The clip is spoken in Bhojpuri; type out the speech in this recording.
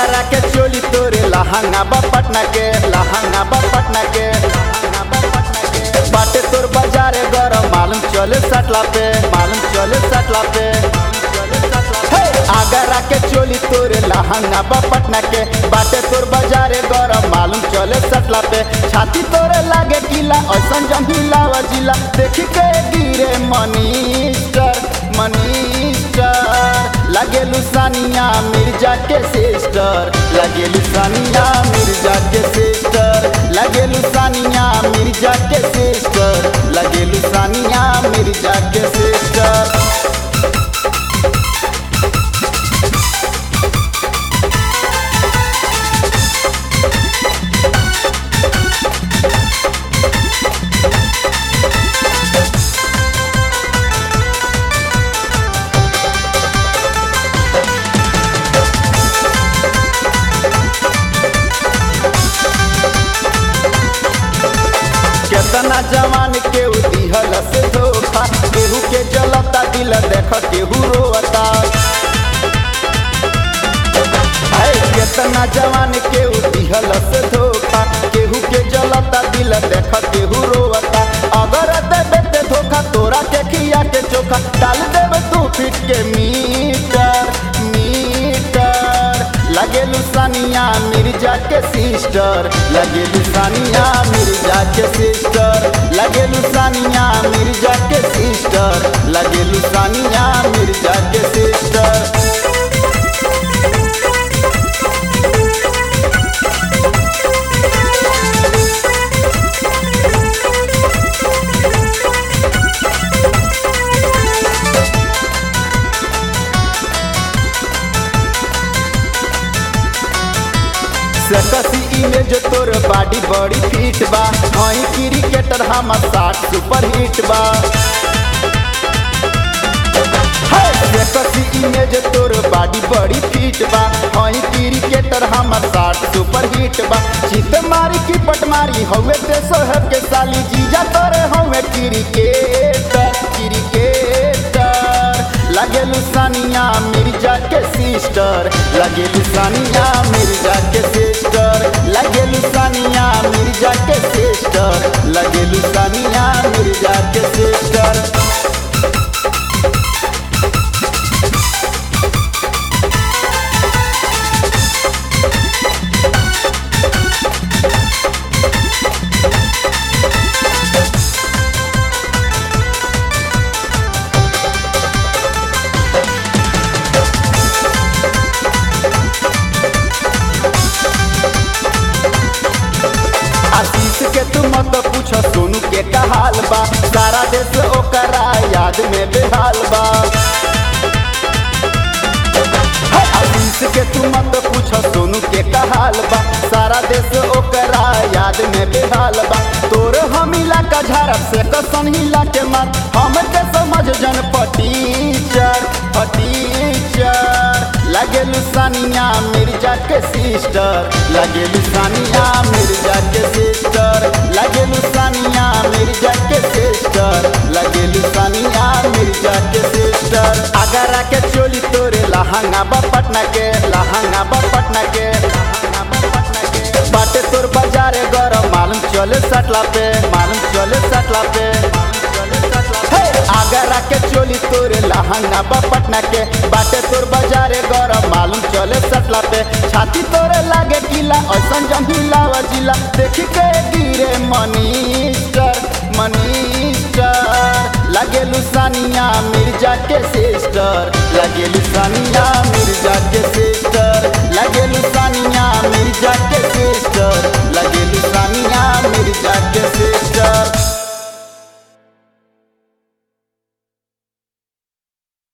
आगरा के चोली तोरे लहंगा बा पटना के लहंगा बा पटना के लहंगा बा पटना के बाटे तोर बाजारे गरम मालूम चले सटला पे मालूम चले सटला पे हे, आगरा के चोली तोरे लहंगा बा पटना के बाटे तोर बाजारे गरम मालूम चले सटला पे छाती तोरे लागे गीला ऐसन जमीला वजिला देखी के गिरे मनीस्टर मनीस्टर लगे लुसानिया मिर्जा के सिस्टर लगे लुसानिया मिर्जा के सिस्टर लगे लुसानिया मिर्जा के सिस्टर लगे लुसानिया मिर्जा के सिस्टर केतना जवान के दिहल से धोखा केहू के जलता दिल देख केहू रोता है केतना जवान के दिहल से धोखा केहू के जलता दिल देख केहू रोता अगर देबे ते धोखा तोरा के खिया के चोखा डाल देबे तू फिट के मीटर मीटर लगे लुसानिया मिर्जा के सिस्टर लगे लुसानिया मिर्जा के सिस्टर लगे लुसानिया मिर्जा के सिस्टर लगे लुसानिया मिर्जा के सिस्टर सकसी इमेज तोर बॉडी बड़ी फिट बा हई क्रिकेटर हम साठ सुपर हिट बा सकसी इमेज तोर बॉडी बड़ी फिट बा हई क्रिकेटर हम साठ सुपर हिट बा चित मारी की पट मारी हवे ते सोहब के साली जीजा तोरे हवे क्रिकेटर क्रिकेटर लगे लुसानिया मिर्जा के सिस्टर लगे लुसानिया मिर्जा के सिस्टर लगे लुसानिया मिर्जा के सिस्टर लगे लुसानिया मिर्जा के सिस्टर आशीष के तू मत पूछ सोनू के का हाल बा सारा देश ओकरा याद में बेहाल बा हे, आशीष के तू मत पूछ सोनू के का हाल बा सारा देश ओकरा याद में बेहाल बा तोर हम इलाका झड़प से कसन हिला के मत हम के समझ जन पटीचर पटीचर लगे लुसानिया मिर्जा के सिस्टर लगे लुसानिया मिर्जा के सिस्टर लगे लुसानिया मिर्जा के सिस्टर लगे लुसानिया मिर्जा के सिस्टर आगरा के चोली तोरे लहंगा बा पटना के लहंगा बा पटना के लहंगा बा पटना के बाटे तोर बाजारे गरम मालूम चले सटला पे मालूम चले सटला पे हे, आगरा के चोली तोरे लहंगा बा पटना के बाटे तोर बाजारे गरम मालूम चले सटला पे छाती तोरे लागे गीला ऐसन जमीला वजिला देखी के गिरे मनीस्टर मनीस्टर लगे लुसानिया मिर्जा के सिस्टर